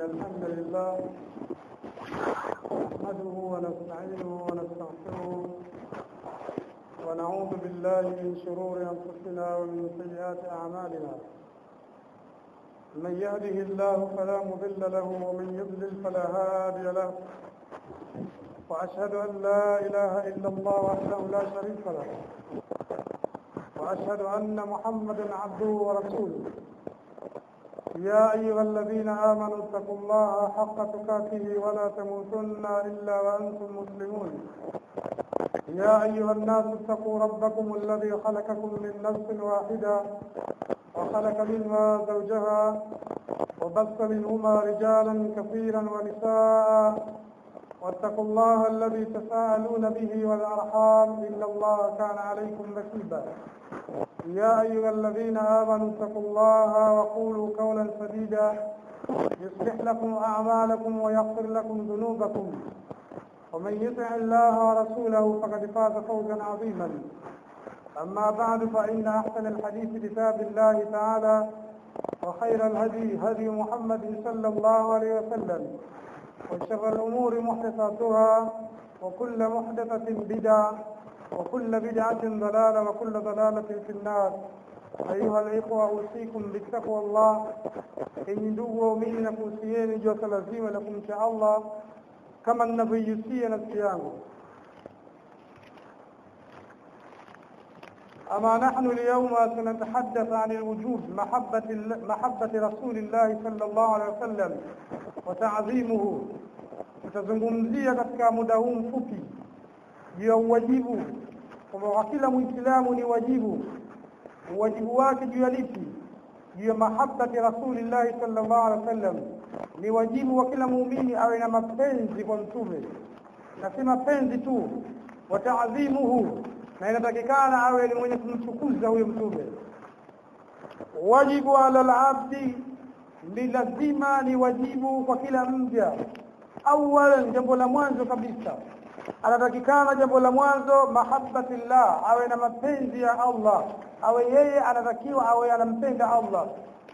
الحمد لله نحمده ونستعينه ونستغفره ونعوذ بالله من شرور أنفسنا ومن سيئات أعمالنا من يهده الله فلا مضل له ومن يضلل فلا هادي له وأشهد أن لا إله إلا الله وحده لا شريك له وأشهد أن محمدا عبده ورسوله يا أيها الذين آمنوا اتقوا الله حق تقاته ولا تموتن إلا وأنتم مسلمون يا أيها الناس اتقوا ربكم الذي خلقكم من نفس واحدة وخلق منها زوجها وبث منهما رجالا كثيرا ونساء واتقوا الله الذي تساءلون به والأرحام إن الله كان عليكم رقيبا يا أيها الذين آمنوا اتقوا الله وقولوا قولا سديدا يصلح لكم أعمالكم ويغفر لكم ذنوبكم ومن يطع الله ورسوله فقد فاز فوزا عظيما أما بعد فإن أحسن الحديث كتاب الله تعالى وخير الهدي هدي محمد صلى الله عليه وسلم وشر الأمور محدثاتها وكل محدثة بدعة وكل بدعة ضلالة وكل ضلالة في النار أيها الإخوة أوصيكم بتقوى الله إن ndugu waumini na kuhusieni joto lazima la kumcha Allah kama ninavyoihusia nafsi yangu أما نحن اليوم سنتحدث عن الوجوب محبة محبة رسول الله صلى الله عليه وسلم وتعظيمه tutazungumzia katika muda huu mfupi juu ya uwajibu kwamba kwa kila mwislamu ni wajibu uwajibu wake juu ya lipi juu ya mahabbati rasulillahi sallallahu alaihi wasallam ni wajibu wa kila muumini awe na mapenzi kwa mtume na si mapenzi tu wataadhimuhu na inatakikana awe ni mwenye kumtukuza huyo mtume wajibu ala labdi ni lazima ni wajibu kwa kila mja awalan jambo la mwanzo kabisa anatakikana jambo la mwanzo mahabbatillah awe na mapenzi ya Allah awe yeye anatakiwa awe anampenda Allah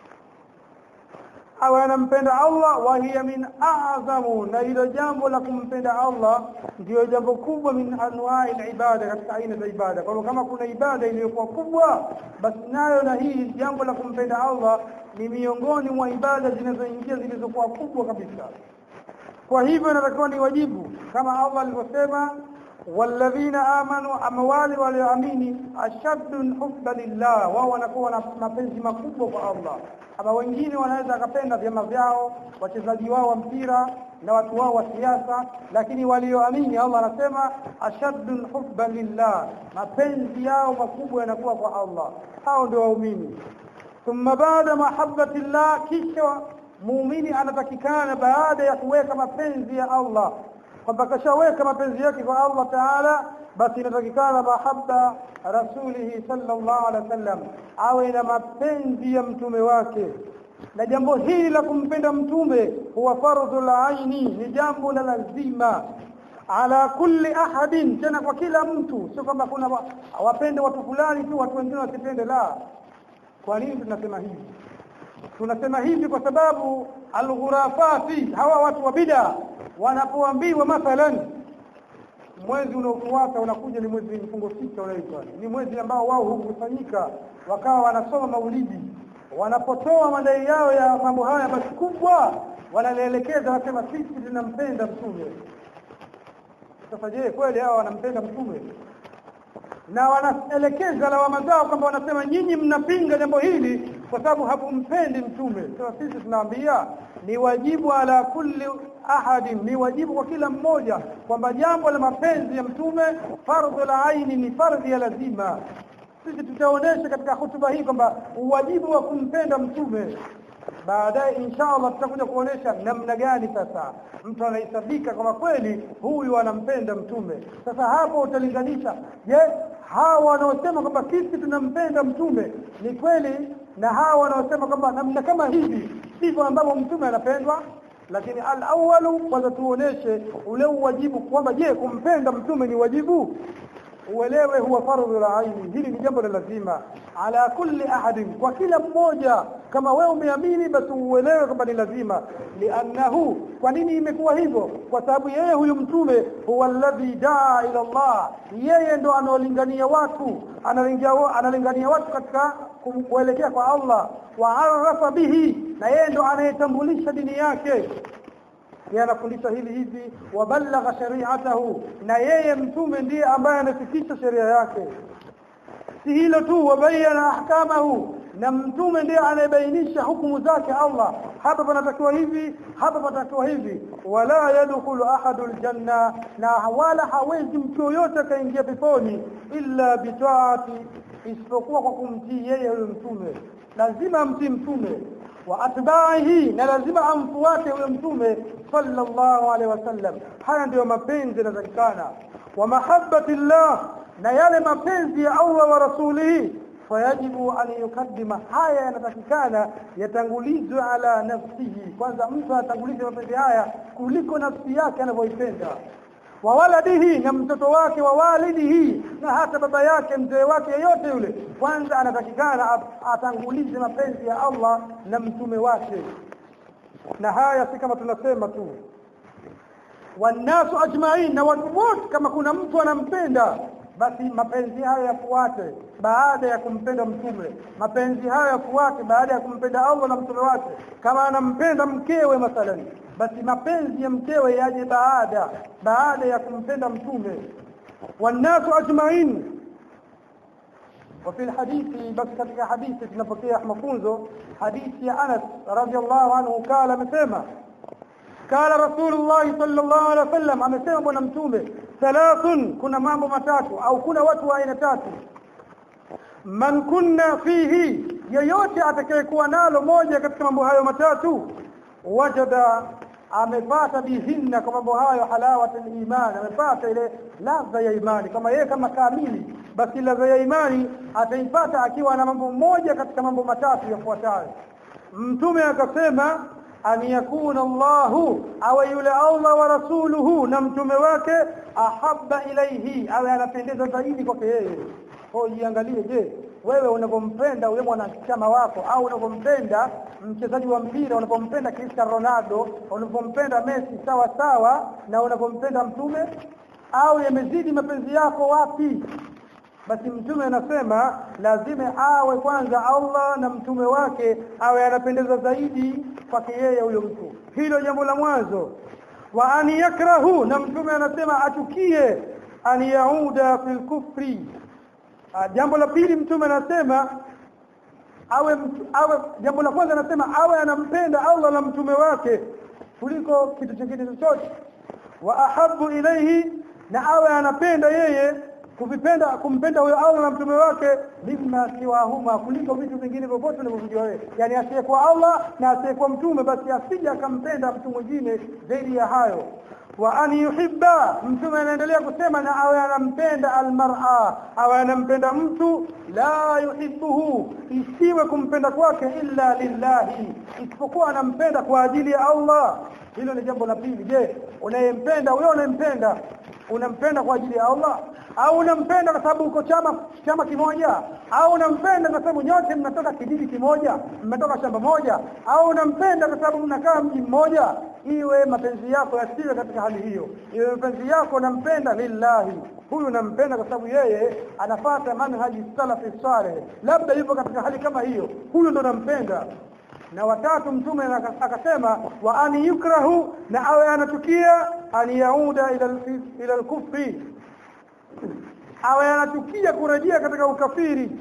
awe anampenda Allah wa hiya min a'zamu na hilo jambo la kumpenda Allah ndio jambo kubwa min anwa'i ibada katika aina za ibada kwa kama kuna ibada iliyokuwa kubwa basi nayo na hii jambo la kumpenda Allah ni miongoni mwa ibada zinazoingia zilizokuwa kubwa kabisa kwa hivyo inatakiwa ni wajibu kama Allah alivyosema walladhina amanu amwali walioamini ashaddu hubba lillah wao wanakuwa na mapenzi makubwa kwa Allah ama wengine wanaweza akapenda vyama vyao wachezaji wao wa mpira na watu wao wa siasa lakini walioamini Allah anasema ashaddu hubba lillah mapenzi yao makubwa yanakuwa kwa Allah hao ndio waumini thumma baada mahabbati llah kisha muumini anatakikana baada ya kuweka mapenzi ya Allah kwamba kashaweka mapenzi yake kwa Allah Taala basi inatakikana mahabba rasulihi sallallahu alaihi wasallam awe na mapenzi ya mtume wake na jambo hili la kumpenda mtume huwa fardhu la aini ni jambo la lazima ala kulli ahadin tena kwa kila mtu sio kwamba kuna wapende watu fulani tu watu wengine wasipende la kwa nini tunasema hivi tunasema hivi kwa sababu alghurafati hawa watu wa bid'a wanapoambiwa mathalan mwezi unaofuata unakuja ni mwezi mfungo sita unaitwa ni mwezi ambao wao hukusanyika wakawa wanasoma maulidi wanapotoa madai yao ya mambo haya makubwa wanalielekeza wasema sisi tunampenda mtume sasa je kweli hao wanampenda mtume na wanaelekeza lawama zao kwamba wanasema nyinyi mnapinga jambo hili kwa sababu hamumpendi mtume sasa sisi tunaambia ni wajibu ala kulli ahadin ni wajibu kwa kila mmoja kwamba jambo la mapenzi ya mtume fardhu la aini ni fardhi ya lazima sisi tutaonesha katika hutuba hii kwamba uwajibu wa kumpenda mtume baadaye inshallah tutakuja kuonesha namna gani sasa mtu anahesabika kama kweli huyu anampenda mtume sasa hapo utalinganisha je hawa wanaosema kwamba sisi tunampenda mtume ni kweli na hawa wanaosema kwamba namna kama hivi sivyo ambavyo mtume anapendwa lakini al-awwalu kwanza tuoneshe ule uwajibu kwamba je kumpenda mtume ni wajibu uelewe huwa fardhu la aini hili ni jambo la lazima ala kulli ahadin kwa kila mmoja kama wewe umeamini basi uelewe kwamba ni lazima liannahu kwa nini imekuwa hivyo kwa sababu yeye huyu mtume huwa alladhi daa ila Allah yeye ndo anaolingania watu analingania analingania watu katika kuelekea kwa Allah wa arafa bihi na yeye ndo anayetambulisha dini yake yeye anafundisha hili hivi wabalagha shari'atahu na yeye mtume ndiye ambaye anafikisha sheria yake si hilo tu wabayana ahkamahu na mtume ndiye anayebainisha hukumu zake Allah hapa panatakiwa hivi hapa panatakiwa hivi wala yadkhulu ahadul janna na wala hawezi mtu yoyote akaingia peponi illa bitaati isipokuwa kwa kumtii yeye huyo mtume lazima amtii mtume wa atba'ihi na lazima amfuate huyo mtume sallallahu alaihi wasallam haya ndiyo mapenzi yanatakikana wa mahabbati llah na yale mapenzi ya Allah wa rasulihi fayajibu an yukaddima haya yanatakikana yatangulizwe ala nafsihi kwanza mtu atangulize mapenzi haya kuliko nafsi yake anavyoipenda wa waladihi na mtoto wake wa walidihi na hata baba yake mzee wake yeyote yule kwanza anatakikana atangulize mapenzi ya Allah na mtume wake na haya si kama tunasema tu wanasu ajma'in na watu wote kama kuna mtu anampenda basi mapenzi hayo yafuate baada ya kumpenda mtume mapenzi hayo yafuate baada ya kumpenda Allah na mtume wake kama anampenda mkewe mathalan basi mapenzi ya mkewe yaje baada baada ya kumpenda mtume wanasu ajma'in وفي الحديث بس katika hadithi tunapokea mafunzo hadithi ya Anas radhiallahu anhu kala amesema kala rasulullah sallallahu alaihi wasallam amesema bwana mtume thalathun kuna mambo matatu au kuna watu wa aina tatu man kunna fihi yeyote atakayekuwa nalo moja katika mambo hayo matatu wajada amepata bihinna kwa mambo hayo halawat iman amepata ile ladha ya imani kama yeye kama kamili basi ladha ya imani ataipata akiwa na mambo moja katika mambo matatu yafuatayo mtume akasema an yakuna Allahu awe yule Allah wa rasuluhu na mtume wake ahabba ilaihi awe anapendeza zaidi kwake yeye kwa jiangalie je wewe unapompenda yule mwanachama wako au unapompenda mchezaji wa mpira unapompenda Cristiano Ronaldo unapompenda Messi sawa sawa na unapompenda mtume au yamezidi mapenzi yako wapi basi mtume anasema lazima awe kwanza Allah na mtume wake awe anapendeza zaidi kwake yeye huyo mtu hilo jambo la mwanzo wa an yakrahu na mtume anasema achukie an yauda fil kufri jambo la pili mtume anasema awe awe jambo la kwanza anasema awe anampenda Allah na mtume wake kuliko kitu kingine chochote wa ahabu ilaihi na awe anapenda yeye kuvipenda kumpenda huyo Allah na mtume wake mimma siwahuma kuliko vitu vingine vyovyote unavyojua wewe yani asiyekuwa Allah na asiyekuwa mtume basi asije akampenda mtu mwingine zaidi ya hayo wa an yuhibba mtume anaendelea kusema na awe anampenda almar'a awe anampenda mtu la yuhibbuhu isiwe kumpenda kwake illa lillahi isipokuwa anampenda kwa ajili ya Allah hilo ni jambo la pili je unayempenda wewe unayempenda unampenda kwa ajili ya Allah au unampenda kwa sababu uko chama chama kimoja au unampenda kwa sababu nyote mnatoka kijiji kimoja mmetoka shamba moja au unampenda kwa sababu mnakaa mji mmoja iwe mapenzi yako yasiwe katika hali hiyo iwe mapenzi yako unampenda lillahi huyu unampenda kwa sababu yeye anafata manhaji salafi saleh labda yupo katika hali kama hiyo huyu ndo nampenda na watatu mtume akasema wa an yukrahu na awe anachukia an yauda ila ila al-kufri awe anachukia kurejea katika ukafiri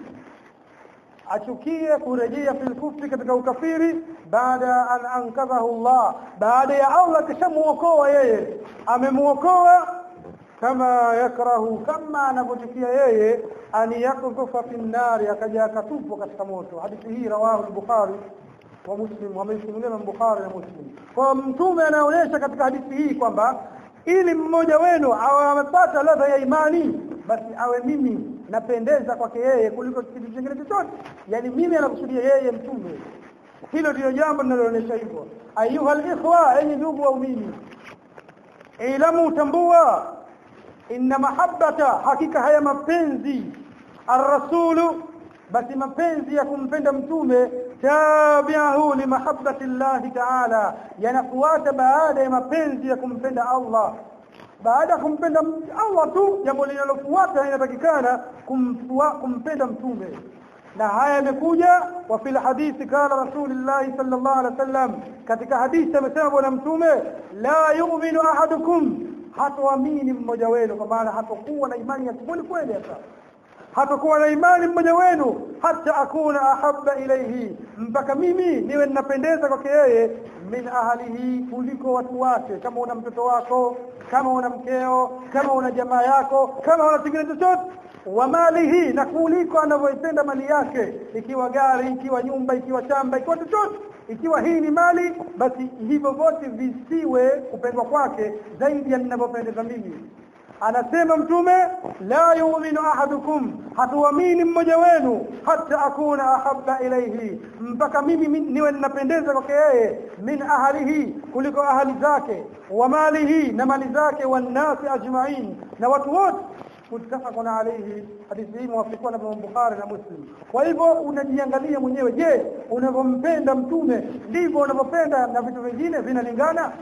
achukie kurejea fil kufri katika ukafiri baada an ankadhahu Allah baada ya Allah kishamuokoa yeye amemuokoa kama yakrahu kama anavyochukia yeye an yakdhufa fi nnari akaja akatupwa katika moto hadithi hii rawahu al-bukhari wa muslim wamesimulia Bukhari na Muslim kwa mtume anaonyesha katika hadithi hii kwamba ili mmoja wenu awe amepata ladha ya imani basi awe mimi napendeza kwake yeye kuliko kitu kingine chochote yani mimi anakusudia yeye mtume hilo ndio jambo linaloonyesha hivyo ayuha alikhwa enyi ndugu waumini ilamu tambua inna mahabbata hakika haya mapenzi arrasulu basi mapenzi ya kumpenda mtume tabi'ahu li mahabbati Allah ta'ala yanafuata baada ya mapenzi ya kumpenda Allah baada ya kumpenda Allah tu jambo linalofuata inatakikana kumpenda mtume na haya yamekuja wa fil hadithi kala rasulullah sallallahu alaihi wasallam katika hadithi amesema bwana mtume la yu'minu ahadukum hatoamini mmoja wenu kwa maana hatakuwa na imani ya kweli kweli hapa hatakuwa na imani mmoja wenu hata akuna ahabba ilayhi mpaka mimi niwe ninapendeza kwake yeye min ahlihi kuliko watu wake kama una mtoto wako kama una mkeo kama una jamaa yako kama una kingine chochote wa malihi na kuliko anavyoipenda mali yake ikiwa gari ikiwa nyumba ikiwa shamba ikiwa chochote ikiwa hii ni mali basi hivyo vyote visiwe kupendwa kwake zaidi ya ninavyopendeza mimi anasema mtume la yu'minu ahadukum hatuamini mmoja wenu hata akuna ahabba ilayhi mpaka mimi niwe ninapendeza kwake yeye min ahlihi kuliko ahli zake wa malihi na mali zake wanasi ajma'in na watu wote muttafaqun alayhi hadithi hii muwafikiwa na Bukhari na Muslim kwa hivyo unajiangalia mwenyewe je unavyompenda mtume ndivyo unavyopenda na vitu vingine vinalingana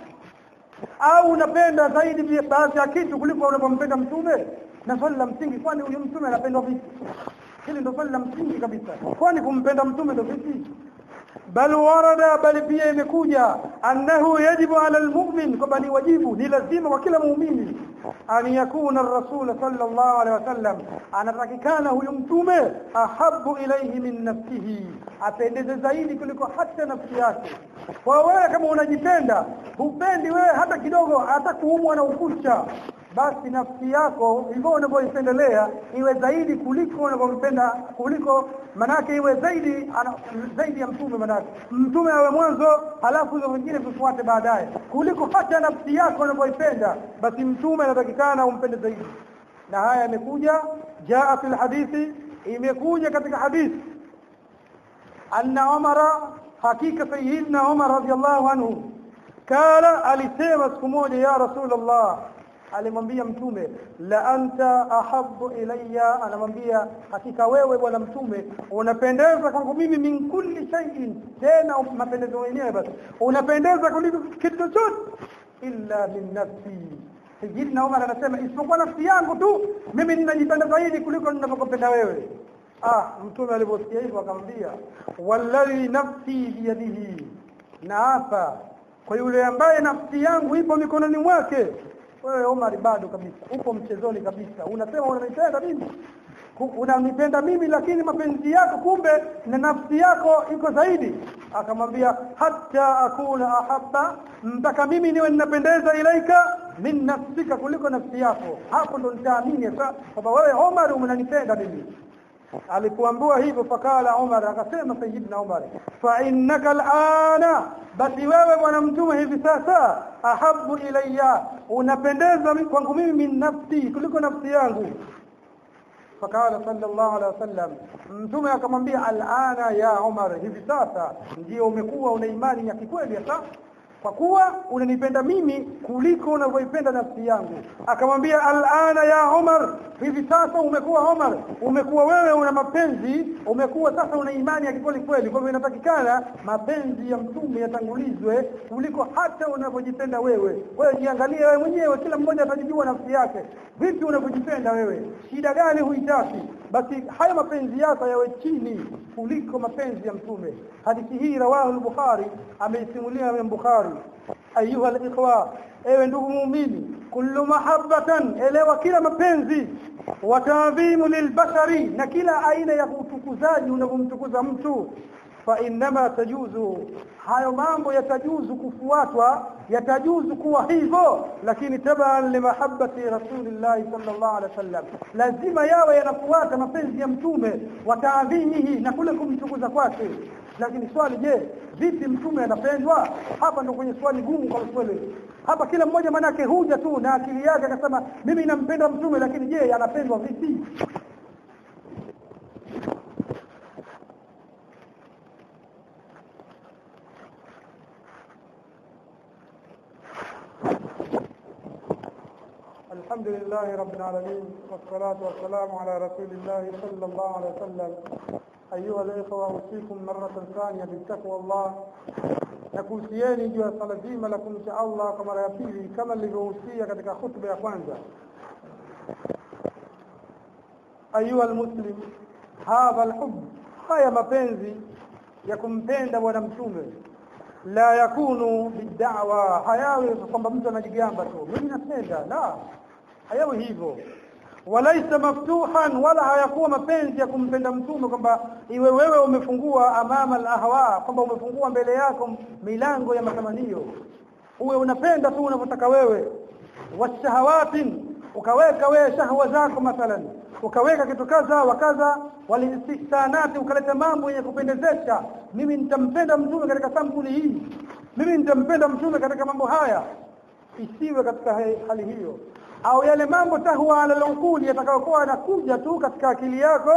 au unapenda zaidi baadhi ya kitu kuliko unavyompenda mtume na swali la msingi kwani huyu mtume anapendwa vipi hili ndio swali la msingi kabisa kwani kumpenda mtume ndio vipi bal warada bali pia imekuja annahu yajibu ala almu'min kwamba ni wajibu ni lazima kwa kila muumini an yakuna ar-rasul sallallahu alaihi wasallam anatakikana huyu mtume ahabbu ilayhi min nafsihi apendeze zaidi kuliko hata nafsi yake kwa wewe kama unajipenda hupendi wewe hata kidogo hata kuumwa na ukucha basi nafsi yako hivyo unavyoipendelea iwe zaidi kuliko unavyompenda kuliko manake iwe zaidi ana, zaidi ya mtume manake mtume awe mwanzo halafu hizo vingine vifuate baadaye kuliko hata nafsi yako unavyoipenda basi mtume anatakikana umpende zaidi na haya yamekuja jaa fil hadithi imekuja katika hadithi anna umara hakika sayyidina umar radiyallahu anhu kala alisema siku moja ya rasulullah alimwambia mtume la anta ahabbu ilayya anamwambia hakika wewe bwana mtume unapendeza kwangu mimi min kulli shay'in tena mapendezo yenyewe basi unapendeza kuliko kitu chochote illa min nafsi Sayyidina Umar anasema isipokuwa nafsi yangu tu mimi ninajipenda zaidi kuliko ninavyokupenda wewe ah mtume aliposikia hivyo akamwambia walladhi nafsi biyadihi na hapa kwa yule ambaye nafsi yangu ipo mikononi mwake wewe Omar bado kabisa upo mchezoni kabisa unasema unanipenda mimi unanipenda mimi lakini mapenzi yako kumbe na nafsi yako iko zaidi akamwambia hata akuna ahabba mpaka mimi niwe ninapendeza ilaika min nafsika kuliko nafsi yako hapo ndo nitaamini kwamba wewe Omar unanipenda mimi alipoambiwa hivyo fakala Umar akasema sayyidina Umar fa innaka al'ana basi wewe bwana mtume hivi sasa ahabu ilayya unapendeza kwangu mimi min nafsi kuliko nafsi yangu fakala sallallahu alaihi wasallam mtume akamwambia al'ana ya Umar hivi sasa ndio umekuwa una imani ya kikweli sasa kwa kuwa unanipenda mimi kuliko unavyoipenda nafsi yangu akamwambia al'ana ya Umar hivi sasa umekuwa Umar umekuwa wewe una mapenzi umekuwa sasa una imani ya kweli kweli kwa hivyo inatakikana mapenzi ya mtume yatangulizwe kuliko hata unavyojipenda wewe wewe jiangalie wewe mwenyewe kila mmoja atajijua nafsi yake vipi unavyojipenda wewe shida gani huitaki basi haya mapenzi yako yawe chini kuliko mapenzi ya mtume hadithi hii rawahu al-bukhari ameisimulia al-bukhari ayuha al-ikhwa ewe ndugu muumini kullu mahabbatan elewa kila mapenzi wa ta'dhimu lilbashari na kila aina ya utukuzaji unavyomtukuza mtu fa inma tajuzu hayo mambo yatajuzu kufuatwa yatajuzu kuwa hivyo lakini taban limahabbati rasulillah sallallahu alaihi wasallam lazima yawe yanafuata mapenzi ya mtume wa taadhimihi na kule kumtukuza kwake lakini swali je vipi mtume anapendwa hapa ndo kwenye swali gumu kwa swali hapa kila mmoja manake huja tu na akili yake akasema mimi nampenda mtume lakini je anapendwa vipi الحمد لله رب العالمين والصلاة والسلام على رسول الله صلى الله عليه وسلم أيها الإخوة أوصيكم مرة ثانية بتقوى الله nakuhusieni juu ya swala zima la kumcha Allah kwa mara ya pili kama nilivyohusia katika khutba ya kwanza ayuha almuslim hadha alhub haya mapenzi ya kumpenda bwana mtume la yakunu bid'awa hayawi kwamba mtu anajigamba tu mimi napenda la hayawi hivyo walaisa maftuhan wala hayakuwa mapenzi ya kumpenda mtume kwamba iwe wewe umefungua amama alahwa kwamba umefungua mbele yako milango ya matamanio uwe unapenda tu unavyotaka wewe washahawatin ukaweka wewe shahwa zako mathalan ukaweka kitu kadha wa kadha walistisanati ukaleta mambo yenye kupendezesha mimi nitampenda mtume katika sampuli hii mimi nitampenda mtume katika mambo haya isiwe katika hali hiyo au yale mambo tahwa ala al yatakayokuwa yanakuja tu katika akili yako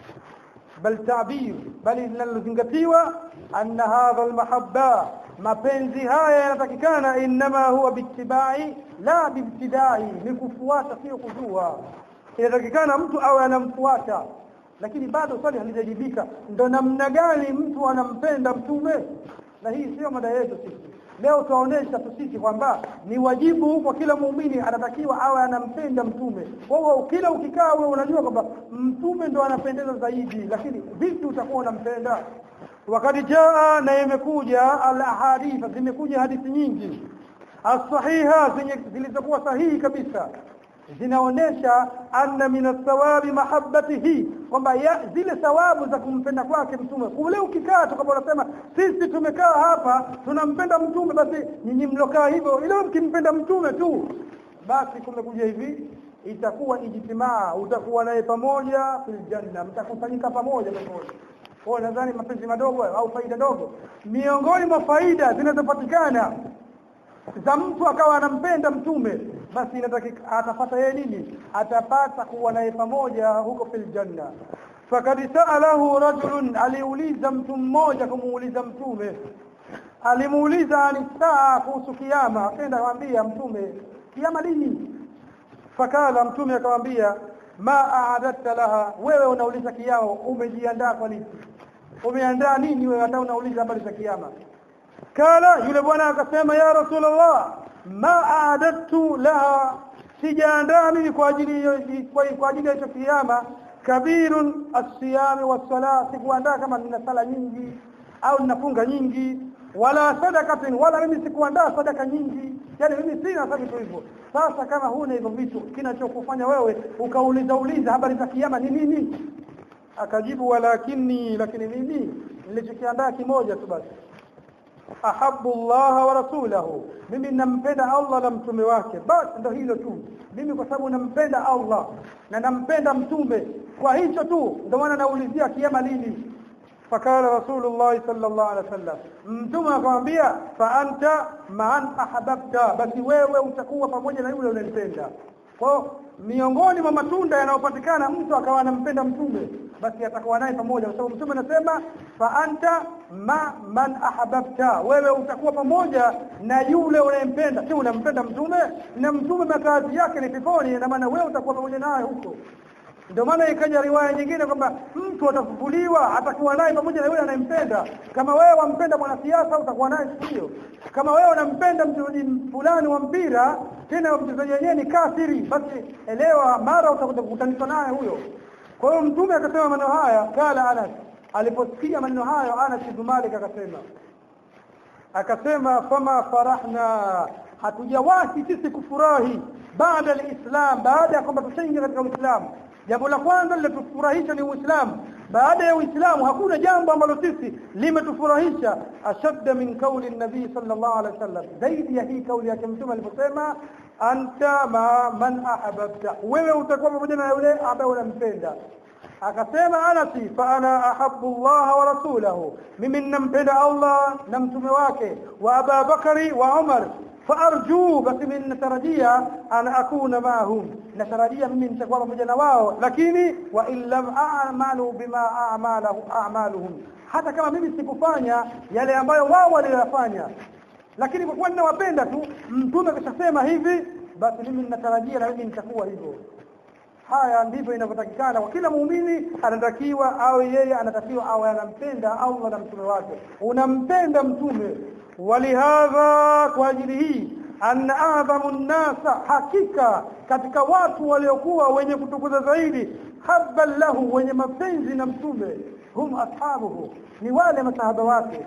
bal ta'bir bali linalozingatiwa anna hadha almahabba mapenzi haya yanatakikana inma huwa bittibai la bibtidai ni kufuata sio kujua inatakikana mtu awe anamfuata lakini bado swali halijajibika ndo namna gani mtu anampenda mtume na hii sio mada yetu sisi leo tuwaonesha tusiki kwamba ni wajibu kwa kila muumini anatakiwa awe anampenda mtume kwa hiyo kila ukikaa wewe unajua kwamba mtume ndo anapendeza zaidi lakini vipi utakuwa unampenda wakati jaa na imekuja al ahadith zimekuja hadithi nyingi as-sahiha zilizokuwa sahihi kabisa zinaonesha anna min athawabi mahabbatihi kwamba zile thawabu za kumpenda kwake mtume kule ukikaa tukaba unasema sisi tumekaa hapa tunampenda mtume basi nyinyi mlokaa hivyo ile mkimpenda mtume tu basi kumekuja hivi itakuwa ijtimaa utakuwa naye pamoja fil janna mtakusanyika pamoja pamoja kwa nadhani mapenzi madogo au faida dogo miongoni mwa faida zinazopatikana za mtu akawa anampenda mtume basi inatakika atapata yeye nini atapata kuwa naye pamoja huko fil janna fakad saalahu rajulun aliuliza mtu mmoja kumuuliza mtume alimuuliza ani saa kuhusu kiyama akaenda kumwambia mtume kiyama lini fakala mtume akamwambia ma aadatta laha wewe unauliza kiyama umejiandaa kwa nini umeandaa nini wewe hata unauliza habari za kiyama kala yule bwana akasema ya rasulullah ma aadattu laha sijaandaa mimi kwa ajili kwa, kwa ajili ya hicho kiyama kabirun as-siyami was-salah sikuandaa kama nina sala nyingi au ninafunga nyingi wala sadakatin wala mimi sikuandaa sadaka nyingi yani mimi sina vitu hivyo sasa kama huna hivyo vitu kinachokufanya wewe ukauliza uliza habari za kiyama ni nini akajibu walakini lakini mimi nilichokiandaa kimoja tu basi ahabbu Allah wa rasulahu mimi nampenda Allah na mtume wake basi ndio hilo tu mimi kwa sababu nampenda Allah na nampenda mtume kwa hicho tu ndio maana naulizia kiyama lini fakala rasulullah sallallahu alaihi wasallam mtume akamwambia fa anta man ahbabta basi wewe utakuwa pamoja na yule unayempenda kwa miongoni mwa matunda yanayopatikana mtu akawa anampenda mtume basi atakuwa naye pamoja kwa sababu mtume anasema fa anta ma man ahbabta wewe utakuwa pamoja na yule unayempenda si unampenda mtume na mtume makazi yake ni peponi na maana wewe utakuwa pamoja naye huko ndio maana ikaja riwaya nyingine kwamba mtu atafufuliwa atakuwa naye pamoja na yule anayempenda kama wewe wampenda mwanasiasa utakuwa naye hiyo kama wewe unampenda mchezaji fulani wa mpira tena mchezaji wenyewe ni kafiri basi elewa mara utakuja kukutanishwa naye huyo kwa hiyo mtume akasema maneno haya kala Anas aliposikia maneno hayo Anas ibn Malik akasema akasema fama farahna hatujawahi sisi kufurahi baada alislam baada ya kwamba tushaingia katika uislamu jambo la kwanza lilotufurahisha ni uislamu baada ya uislamu hakuna jambo ambalo sisi limetufurahisha ashadda min kauli nabii sallallahu alaihi wasallam zaidi ya hii kauli yake mtume aliposema anta ma man ahbabta wewe utakuwa pamoja na yule ambaye unampenda akasema anasi fa ana ahabbu Allah wa rasulahu mimi ninampenda Allah na mtume wake wa Abu Bakari wa Umar فارجو بس من natarajia an akuna mahum natarajia mimi nitakuwa pamoja na wao lakini wa in lam a'malu bima a'malahu a'maluhum hata kama mimi sikufanya yale ambayo wao waliyofanya lakini kwa kuwa ninawapenda tu mtume akishasema hivi basi mimi ninatarajia na mimi nitakuwa hivyo haya ndivyo inavyotakikana kwa kila muumini anatakiwa awe yeye anatakiwa awe anampenda Allah na mtume wake unampenda mtume walihadha kwa ajili hii anna adhamu nnasa hakika katika watu waliokuwa wenye kutukuza zaidi habban lahu wenye mapenzi na mtume hum ashabuhu ni wale masahaba wake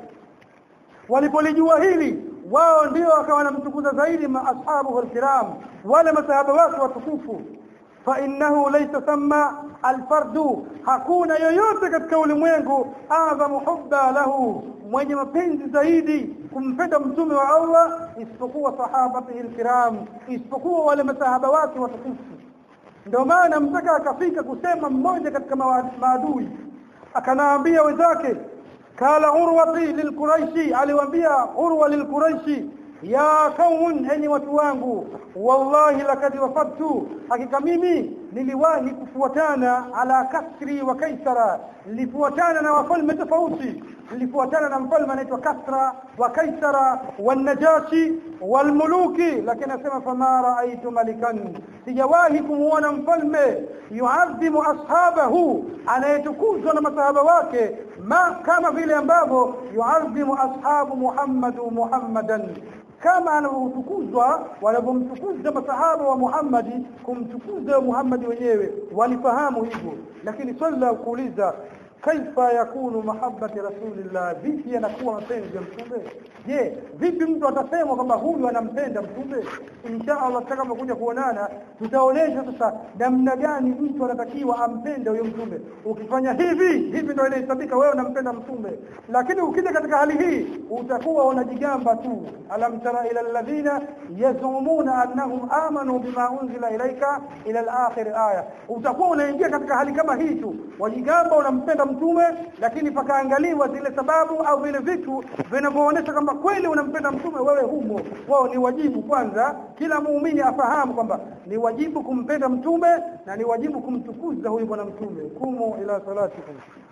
walipolijua hili wao ndio wakawa wanamtukuza zaidi ma ashabuhu alkiram wale masahaba wake watukufu fa innahu laysa thamma alfardu hakuna yoyote katika ulimwengu adhamu hubba lahu mwenye mapenzi zaidi kumpenda mtume wa Allah isipokuwa sahabatihi alkiram isipokuwa wale masahaba wake watukufu ndio maana mpaka akafika kusema mmoja katika maadui akanaambia wenzake kala urwati lilquraishi aliwaambia urwa lilquraishi ya kaumun enyi watu wangu wallahi lakad wafadtu hakika mimi niliwahi kufuatana ala kasri wa kaisara nilifuatana na wafalme tofauti nilifuatana na mfalme anaitwa kasra wa kaisara wanajashi walmuluki lakini anasema fama raaitu malikan sijawahi kumuona mfalme yuadhimu ashabahu anayetukuzwa na masahaba wake ma kama vile ambavyo yuadhimu ashabu muhammadu muhammadan kama anavyotukuzwa wanavyomtukuza masahaba wa Muhammadi kumtukuza Muhammadi wenyewe walifahamu hivyo lakini swali la kuuliza kaifa yakunu mahabbati rasulillah vipi yanakuwa mapenzi ya mtume je vipi mtu atasema kwamba huyu anampenda mtume insha Allah tutakapokuja kuonana tutaonesha sasa namna gani mtu anatakiwa ampende huyo mtume ukifanya hivi hivi ndio inahesabika wewe unampenda mtume lakini ukija katika hali hii utakuwa unajigamba tu alam tara ila alladhina yazumuna annahum amanu bima unzila ilaika ila al-akhir aya utakuwa unaingia katika hali kama hii tu wajigamba unampenda mtume lakini pakaangaliwa zile sababu au vile vitu vinavyoonyesha kwamba kweli unampenda mtume wewe humo wao ni wajibu kwanza kila muumini afahamu kwamba ni wajibu kumpenda mtume na ni wajibu kumtukuza huyu bwana mtume kumu ila salatikum